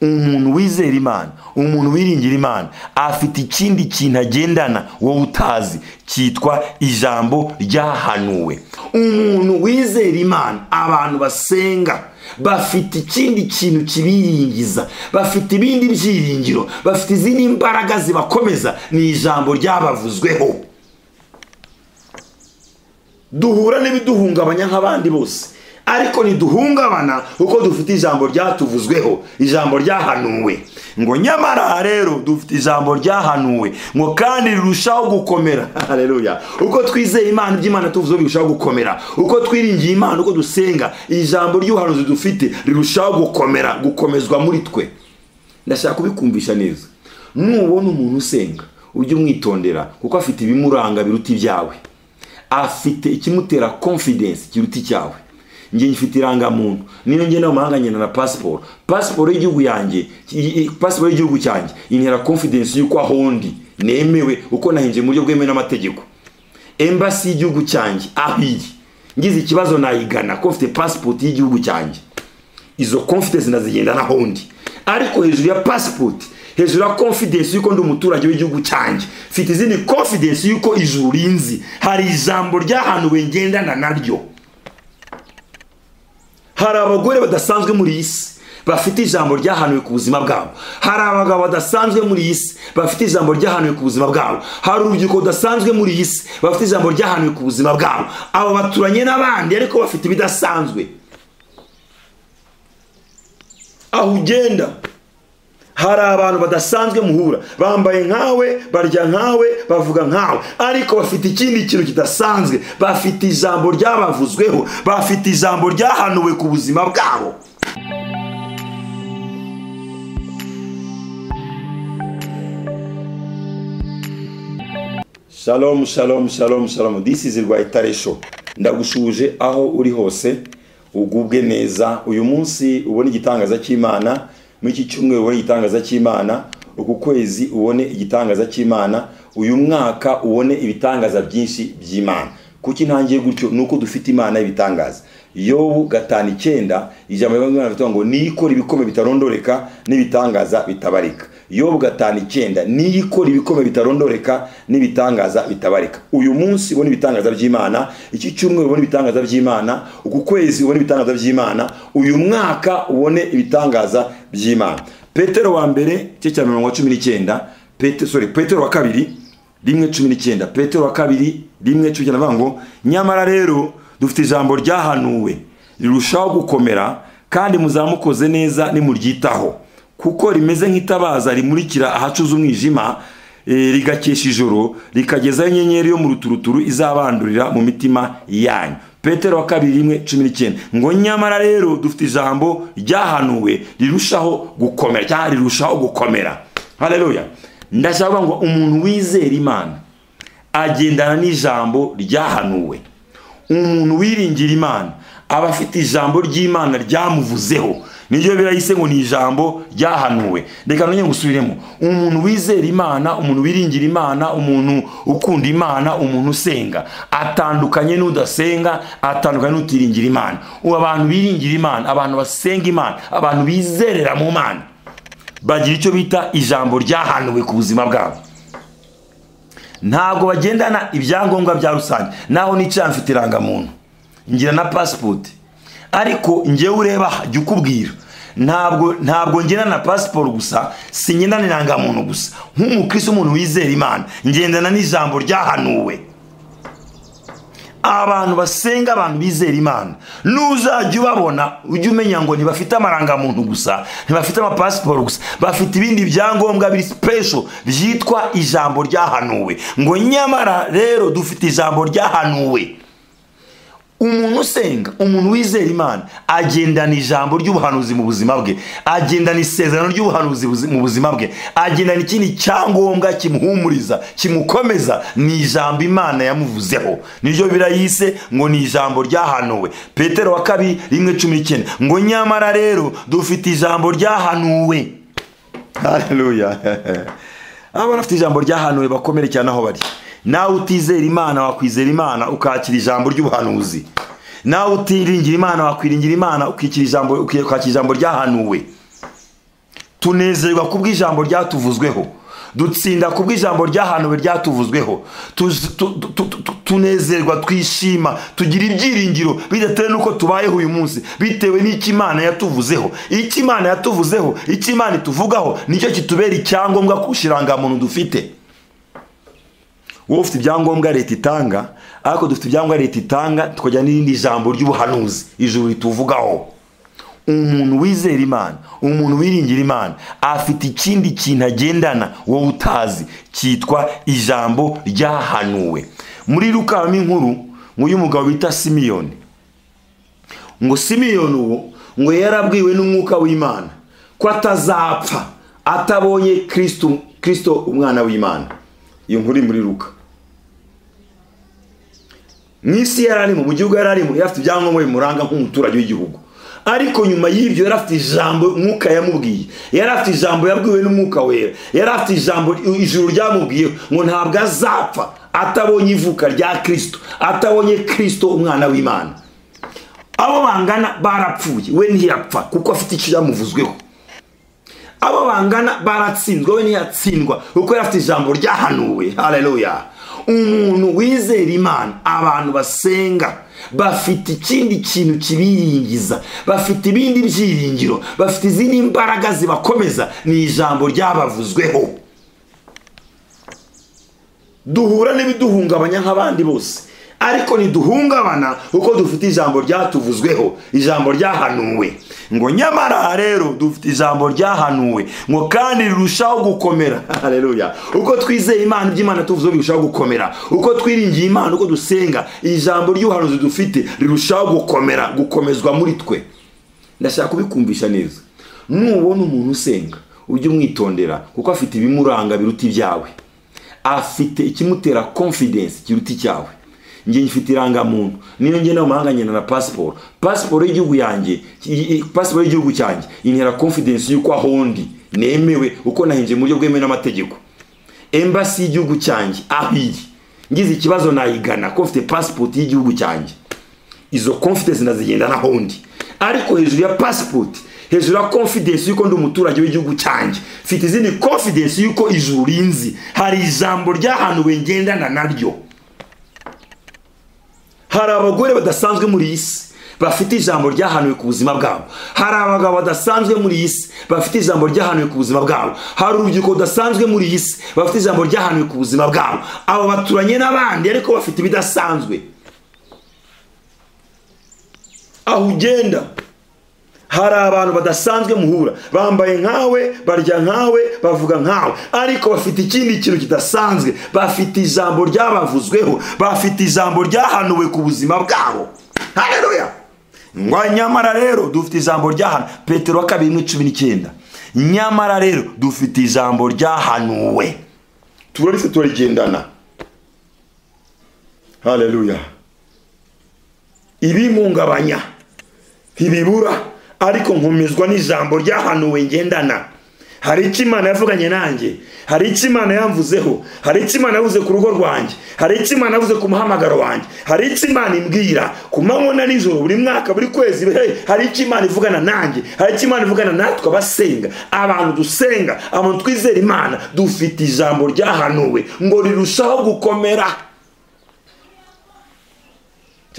umuntu wizera imana umuntu wiringira imana afite ikindi kintu agendana wowe utazi cyitwa ijambo ryahanuwe umuntu wizera imana abantu basenga bafite ikindi kintu kibiringiza bafite ibindi byiringiro bafite izindi mbaraga zibakomeza ni ijambo ryabavuzweho duhura n'ibiduhungabanya nk'abandi bose ariko ntiduhungabana kuko dufite ijambo ryatuvuzweho ijambo ryahanuwe ngo nyamara rero dufite ijambo ryahanuwe ngo kandi rirushaho gukomera hareruya uko twizeye imana iby'imana tuvuzeho birushaho gukomera uko twiringiye imana uko dusenga ijambo ry'ubuhanuzi dufite rirushaho gukomera gukomezwa muri twe ndashaka kubikumvisha neza nubona umuntu usenga ujye umwitondera kuko afite ibimuranga biruta ibyawe afite ikimutera confidence kiruta icyawe njye mfite irangamuntu niyo ngenda mu mahanga nkenera pasiporo pasiporo y'igihugu yanjye pasiporo y'igihugu cyanjye intera confidence y'uko aho ndi nemewe uko nahinje mu buryo bwemewe n'amategeko embasi y'igihugu cyanjye aho iri ngize ikibazo nayigana ko mfite pasipoti y'igihugu cyanjye izo confidence ndazigenda naho ndi ariko hejuru ya pasipoti hejuru ya confidence y'uko ndi umuturage w'igihugu cyanjye mfite izindi confidence y'uko ijuru rinzi hari ijambo ryahanuwe ngendana naryo hari abagore badasanzwe muri iyi si bafite ijambo ryahanuwe ku buzima bwabo hari abagabo badasanzwe muri iyi si bafite ijambo ryahanuwe ku buzima bwabo hari urubyiruko rudasanzwe muri iyi si bafite ijambo ryahanuwe ku buzima bwabo abo baturanye n'abandi ariko bafite ibidasanzwe aho ugenda hari abantu badasanzwe muhura bambaye nkawe barya nkawe bavuga nkawe ariko bafite ikindi kintu kidasanzwe bafite ijambo ryabavuzweho bafite ijambo ryahanuwe ku buzima bwabo shalom shalom shalom shalom this is rwayitare show ndagushuje aho uri hose ugubwe neza uyu munsi ubona igitangaza cy'imana muri iki cyumweru ubone igitangaza cy'imana uku kwezi ubone igitangaza cy'imana uyu mwaka ubone ibitangaza byinshi by'imana kuko intangiye gutyo ni uko dufite imana y'ibitangaza yobu gatanu icyenda ijambo ry'imana rivuga ngo niyikora ibikombe bitarondoreka n'ibitangaza bitabarika yobu gatanu icyenda niyikora ibikombe bitarondoreka n'ibitangaza bitabarika uyu munsi ubona ibitangaza by'imana iki cyumweru ubona ibitangaza by'imana uku kwezi ubona ibitangaza by'imana uyu mwaka ubone ibitangaza by'imana petero wa mbere cye cya mirongo cumi n'icyenda sorry petero wa kabiri rimwe cumi n'icyenda petero wa kabiri rimwe cumi n'icyenda avuga ngo nyamara rero dufite ijambo ryahanuwe rirushaho gukomera kandi muzamukoze neza nimuryitaho kuko rimeze nk'itabaza rimurikira ahacuza umwijima rigakesha ijoro rikagezaho inyenyeri yo mu ruturuturu izabandurira mu mitima yanyu petero wa kabiri rimwe cumi n'icyenda ngo nyamara rero dufite ijambo ryahanuwe rirushaho gukomera cyangwa rirushaho gukomera hareruya ndashaka ngo umuntu wizera imana agendana n'ijambo ryahanuwe umuntu wiringira imana aba afite ijambo ry'imana ryamuvuzeho niryo birayise ngo ni ijambo ryahanuwe reka nongere ngusubiremo umuntu wizera imana umuntu wiringira imana umuntu ukunda imana umuntu usenga atandukanye n'udasenga atandukanye n'utiringira imana ubu abantu biringira imana abantu basenga imana abantu bizerera mu mana bagira icyo bita ijambo ryahanuwe ku buzima bwabo ntabwo bagendana ibyangombwa bya rusange naho nicara mfite irangamuntu ngira na pasipoti ariko ngewe ureba jya ukubwira ntabwo ntabwo ngendana na pasiporo gusa si ngendana irangamuntu gusa nk'umukirisi umuntu wizera imana ngendana n'ijambo ryahanuwe abantu basenga abantu bizera imana n'uzajya ubabona ujye umenya ngo ntibafite amarangamuntu gusa ntibafite amapasiporo gusa bafite ibindi byangombwa biri sipesho byitwa ijambo ryahanuwe ngo nyamara rero dufite ijambo ryahanuwe umuntu usenga umuntu wizera imana agendana ijambo ry'ubuhanuzi mu buzima bwe agendana isezerano ry'ubuhanuzi mu buzima bwe agendana ikindi cyangombwa kimuhumuriza kimukomeza ni ijambo imana yamuvuzeho niryo birayise ngo ni ijambo ryahanuwe petero wa kabiri rimwe cumi n'icyenda ngo nyamara rero dufite ijambo ryahanuwe hareruya abana bafite ijambo ryahanuwe bakomere cyane aho bari nawe utizera imana wakwizera imana ukakira ijambo ry'ubuhanuzi nawe utiringira imana wakwiringira imana ukakira ijambo ryahanuwe tunezerwa kubwo ijambo ryatuvuzweho dutsinda kubwo ijambo ryahanuwe ryatuvuzweho Tuz- tu- tu- tu- tu- tunezerwa twishima tugira ibyiringiro bidatewe n'uko tubayeho uyu munsi bitewe n'icyo imana yatuvuzeho icyo imana yatuvuzeho icyo imana ituvugaho nicyo kitubera icyangombwa ku kirangamuntu dufite wowe ufite ibyangombwa leta itanga ariko dufite ibyangombwa leta itanga tukajya n'irindi jambo ry'ubuhanuzi ijuru rituvugaho umuntu wizera imana umuntu wiringira imana afite ikindi kintu agendana wowe utazi cyitwa ijambo ryahanuwe muri rukamo inkuru ngo y'umugabo bita simiyoni ngo simiyoni uwo ngo yarabwiwe n'umwuka w'imana ko atazapfa atabonye kristo kristo umwana w'imana iyo nkuru iri muri ruka mu isi yari arimo mu gihugu yari arimo yari afite ibyangombwa bimuranga nk'umuturage w'igihugu ariko nyuma y'ibyo yari afite ijambo mwuka yamubwiye yari afite ijambo yabwiwe n'umwuka wera yari afite ijambo ijuru ryamubwiye ngo ntabwo azapfa atabonye ivuka rya kirisito atabonye kirisito umwana w'imana abo bangana barapfuye we ntiyapfa kuko afite icyo yamuvuzweho abo bangana baratsinzwe we ntiyatsindwa kuko yari afite ijambo ryahanuwe hareruya umuntu wizera imana abantu basenga bafite ikindi kintu kibiringiza bafite ibindi byiringiro bafite izindi mbaraga zibakomeza ni ijambo ryabavuzweho duhura n'ibiduhungabanya nk'abandi bose ariko ntiduhungabana kuko dufite ijambo ryatuvuzweho ijambo ryahanuwe ngo nyamara rero dufite ijambo ryahanuwe ngo kandi rirushaho gukomera hareruya uko twizeye imana iby'imana tuvuze birushaho gukomera uko twiringiye imana uko dusenga ijambo ry'ubuhanuzi dufite rirushaho gukomera gukomezwa muri twe ndashaka kubikumvisha neza nubona umuntu usenga ujye umwitondera kuko afite ibimuranga biruta ibyawe afite ikimutera confidence kiruta icyawe njye ngifite irangamuntu niyo ngenda mu mahanga ngenda na pasiporo pasiporo y'igihugu yanjye i- i- pasiporo y'igihugu cyanjye intera confidence y'uko aho ndi nemewe uko nahinjiye mu buryo bwemewe n'amategeko embasi y'igihugu cyanjye aho iri ngize ikibazo nayigana ko mfite pasipoti y'igihugu cyanjye izo confidence ndazigendana hondi ariko hejuru ya passport hejuru ya confidence yuko ndi umuturage w'igihugu cyanjye mfite izindi confidence yuko ijuru rinzi hari ijambo ryahanuwe ngendana naryo hari abagore badasanzwe muri iyi si bafite ijambo ryahanuwe ku buzima bwabo hari abagabo badasanzwe muri iyi si bafite ijambo ryahanuwe ku buzima bwabo hari urubyiruko rudasanzwe muri iyi si bafite ijambo ryahanuwe ku buzima bwabo abo baturanye n'abandi ariko bafite ibidasanzwe aho ugenda hari abantu badasanzwe muhura bambaye nkawe barya nkawe bavuga nkawe ariko bafite ikindi kintu kidasanzwe bafite ijambo ryabavuzweho bafite ijambo ryahanuwe ku buzima bwabo hareruya ngo nyamara rero dufite ijambo ryahanu petero wa kabiri muri cumi n'icyenda nyamara rero dufite ijambo ryahanuwe turarifite turagendana hareruya ibimpungabanya ntibibura ariko nkomezwa n'ijambo ryahanuwe ngendana hari icyo imana yavuganye nanjye hari icyo imana yamvuzeho hari icyo imana yavuze ku rugo rwanjye hari icyo imana yavuze ku muhamagaro wanjye hari icyo imana imbwira ku manywa na nijoro buri mwaka buri kwezi hey, hari icyo imana ivugana nanjye hari icyo imana ivugana natwe abasenga abantu dusenga abantu twizera imana dufite ijambo ryahanuwe ngo rirushaho gukomera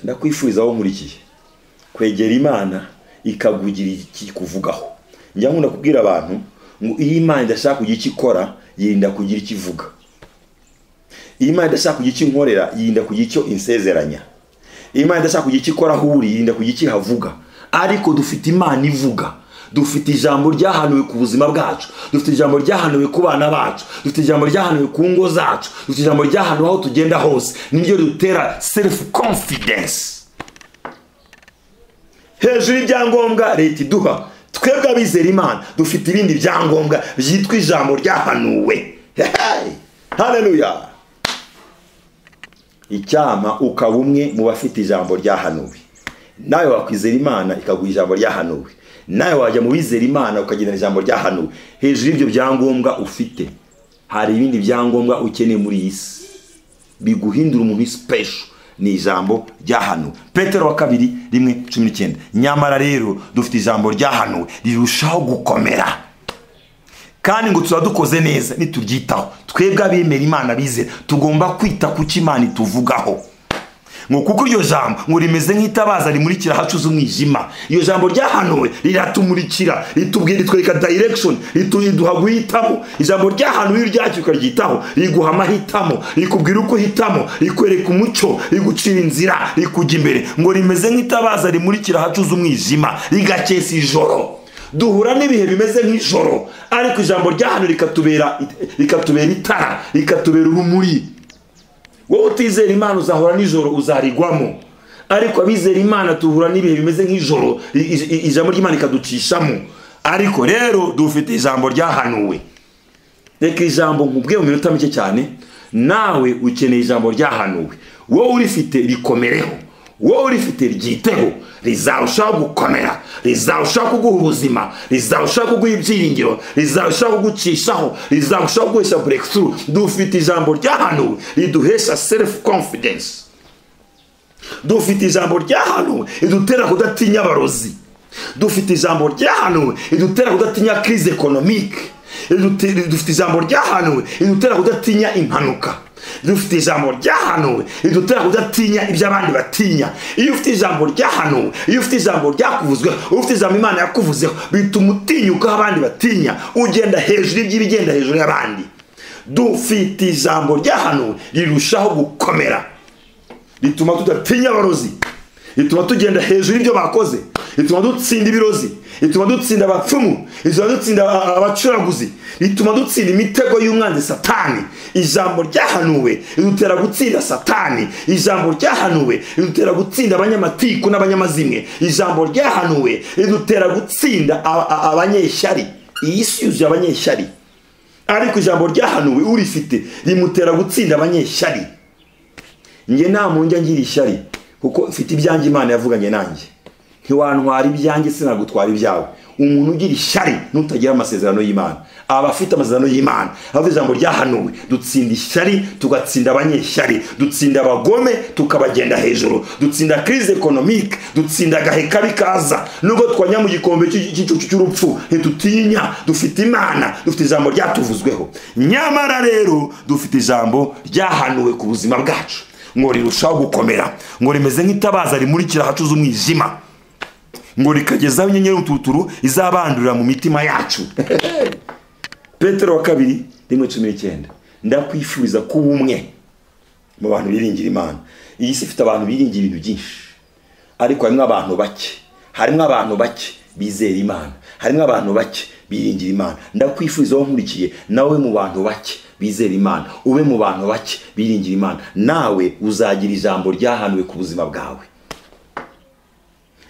ndakwifuriza aho nkurikiye kwegera imana ikagugira ikikuvugaho njya nkunda kubwira abantu ngo iyo imana idashaka kugira icyo ikora yirinda kugira icyo ivuga iyo imana idashaka kugira icyo inkorera yirinda kugira icyo insezeranya iyo imana idashaka kugira icyo ikora aho uri yirinda kugira icyo ihavuga ariko dufite imana ivuga dufite ijambo ryahanuwe ku buzima bwacu dufite ijambo ryahanuwe ku bana bacu dufite ijambo ryahanuwe ku ngo zacu dufite ijambo ryahanuwe aho tugenda hose niryo ridutera self confidence hejuru y'ibyangombwa leta iduha twebwe abizera imana dufite ibindi byangombwa byitwa ijambo ryahanuwe Hey! haleluya icyama ukaba umwe mu bafite ijambo ryahanuwe nawe wakwizera imana ikaguha ijambo ryahanuwe nawe wajya mu bizera imana ukagendana ijambo ryahanuwe hejuru y'ibyo byangombwa ufite hari ibindi byangombwa ukeneye muri iyi si biguhindura umuntu special ni ijambo ryahanuwe petero wa kabiri rimwe cumi n'icyenda nyamara rero dufite ijambo ryahanuwe rirushaho gukomera kandi ngo tuba dukoze neza nituryitaho twebwe abemera imana bizera tugomba kwita ku cyo imana ituvugaho ngo kuko iryo jambo ngo rimeze nk'itabaza rimurikira hacuze umwijima iryo jambo ryahanuwe riratumurikira ritubwira ritwereka direction riduha guhitamo ijambo ryahanuwe iyo uryakira ukaryitaho riguha amahitamo rikubwira uko uhitamo rikwereka umucyo rigucira inzira rikujya imbere ngo rimeze nk'itabaza rimurikira hacuze umwijima rigakesa ijoro duhura n'ibihe bimeze nk'ijoro ariko ijambo ry'ahantu rikatubera rikatubera itara rikatubera urumuri wowe utizera imana uzahora nijoro uzarigwamo ariko abizera imana duhura n'ibihe bimeze nk'ijoro ijambo ry'imana rikaducishamo ariko rero dufite ijambo ryahanuwe reka ijambo nkubwe mu minota mike cyane nawe ukeneye ijambo ryahanuwe wowe urifite rikomereho wowe urifite ryiteho rizarushaho gukomera rizarushaho kuguha ubuzima rizarushaho kuguha ibyiringiro rizarushaho kugucishaho rizarushaho guhesha breakthrough dufite ijambo ryahanuwe riduhesha self confidence dufite ijambo ryahanuwe ridutera kudatinya abarozi dufite ijambo ryahanuwe ridutera kudatinya crise economique dufite ijambo ryahanuwe ridutera kudatinya impanuka dufite ijambo ryahanuwe ridutera kudatinya ibyo abandi batinya iyo ufite ijambo ryahanuwe iyo ufite ijambo ryakuvuzweho iyo ufite ijambo imana yakuvuzeho bituma utinyuka aho abandi batinya ugenda hejuru y'iby'ibigenda hejuru y'abandi dufite ijambo ryahanuwe rirushaho gukomera rituma tudatinya abarozi rituma tugenda hejuru y'ibyo bakoze rituma dutsinda ibirozi rituma dutsinda abapfumu rituma dutsinda abacuraguzi rituma dutsinda imitego y'umwanzi satani ijambo ryahanuwe ridutera gutsinda satani ijambo ryahanuwe ridutera gutsinda abanyamatiku n'abanyamazimwe ijambo ryahanuwe ridutera gutsinda abanyeshyari iyi si yuzuye abanyeshyari ariko ijambo ryahanuwe urifite rimutera gutsinda abanyeshyari njye nta mpungenge ngira ishyari kuko mfite ibyanjye imana yavuganye nanjye ntiwantwara ibyanjye sinagutwara ibyawe umuntu ugira ishyari n'utagira amasezerano y'imana aba afite amasezerano y'imana avuga ijambo ryahanuwe dutsinda ishyari tugatsinda abanyeshyari dutsinda abagome tukabagenda hejuru dutsinda crise economique dutsinda agahe kabi kaza nubwo twanya mu gikombe cy'igicucu cy'urupfu ntitutinya dufite imana dufite ijambo ryatuvuzweho nyamara rero dufite ijambo ryahanuwe ku buzima bwacu ngo rirushaho gukomera ngo rimeze nk'itabaza rimurikira ahacuze umwijima ngo rikagezaho inyenyeri y'ututuru izabandurira mu mitima yacu petero wa kabiri rimwe cumi n'icyenda ndakwifuriza kuba umwe mu bantu biringira imana iyi si ifite abantu biringira ibintu byinshi ariko harimo abantu bake harimo abantu bake bizera imana harimo abantu bake biringira imana ndakwifuriza aho nkurikiye nawe mu bantu bake bizera imana ube mu bantu bake biringira imana nawe uzagira ijambo ryahanuwe ku buzima bwawe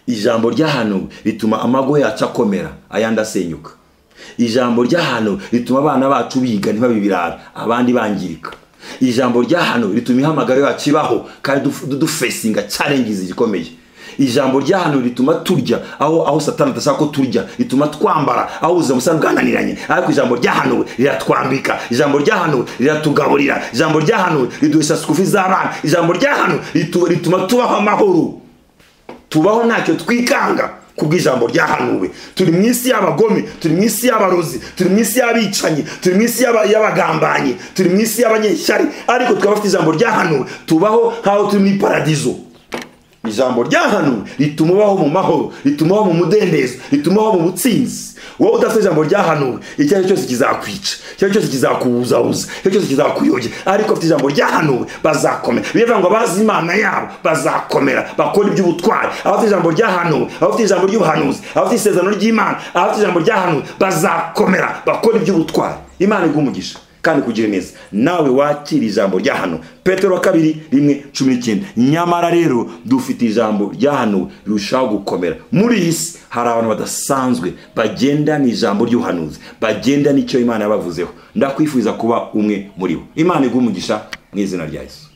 ijambo ryahanuwe rituma amago yacu akomera ayandi asenyuka ijambo ryahanuwe rituma abana bacu biga ntibabe ibirara abandi bangirika ijambo ryahanuwe rituma ihamagaro yacu ibaho kandi dufesinga cyarengiza igikomeye ijambo ryahanuwe rituma turya aho aho satani adashaka ko turya rituma twambara aho ubuzima busa bwananiranye ariko ijambo ryahanuwe riratwambika ijambo ryahanuwe riratugaburira ijambo ryahanuwe riduhesha sikufi z'abana ijambo ryahanuwe rituma tubaho amahoro tubaho ntacyo twikanga kubw'ijambo ryahanuwe turi mu isi y'abagome turi mu isi y'abarozi turi mu isi y'abicanyi turi mu isi y'abagambanyi turi mu isi y'abanyeshyari ariko tukaba bafite ijambo ryahanuwe tubaho nk'aho turi muri paradizo ijambo ryahanuwe rituma ubaho mu mahoro rituma ubaho mu mudendezo rituma ubaho mu butsinzi wowe udafite ijambo ryahanuwe icyo ari cyo cyose kizakwica icyo ari cyo cyose kizakubuzabuza icyo ari cyo cyose kizakuyobya ariko bafite ijambo ryahanuwe bazakomera bivuga ngo abazi imana yabo bazakomera bakora iby'ubutwari abafite ijambo ryahanuwe abafite ijambo ry'ubuhanuzi abafite isezerano ry'imana abafite ijambo ryahanuwe bazakomera bakora iby'ubutwari imana iguha kandi kugira neza nawe wakira ijambo ryahano petero wa kabiri rimwe cumi n'icyenda nyamara rero dufite ijambo ryahanuwe rirushaho gukomera muri iyi si hari abantu badasanzwe bagenda ni ijambo ry'uhanuzi bagenda n'icyo imana yabavuzeho ndakwifuriza kuba umwe muri bo imana umugisha mu izina rya yesu